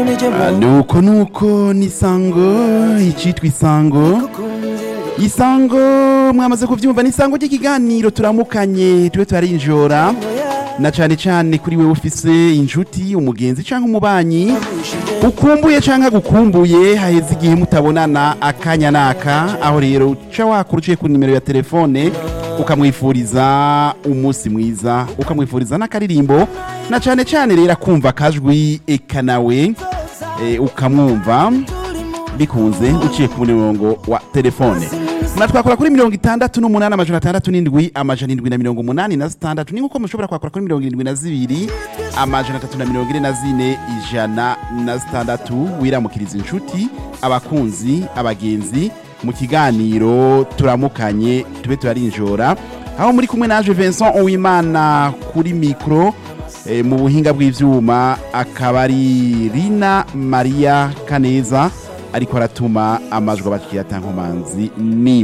nuko nuko ni isango icitwa isango isango mwamaze kuvyumva ni isango ry'ikiganiro turamukanye tube turarinjora na cane cane kuri wewe ufise inshuti umugenzi canke umubanyi ukumbuye canke agukumbuye haheze igihe mutabonana akanya naka aho rero uca wakura uciye ku nimero ya telefone ukamwifuriza umunsi mwiza ukamwifuriza n'akaririmbo na cane cane rero akumva akajwi eka nawe eh, ukamwumva bikunze uciye ku murongo wa telefone mwatwakora kuri mirongo itandatu n'umunani amajana atandatu n'indwi amajana indwi na mirongo umunani na zitandatu ni nk'uko mushobora kwakora kuri mirongo irindwi na zibiri amajana atatu na mirongo ine na zine ijana na zitandatu wiramukiriza inshuti abakunzi abagenzi mu kiganiro turamukanye tube turarinjora aho muri kumwe naje Vincent Uwimana kuri mikro eh, mu buhinga bw'ivyuma akaba ari Rina Maria Kaneza ariko aratuma amajwi abakiriya tankomanzi ni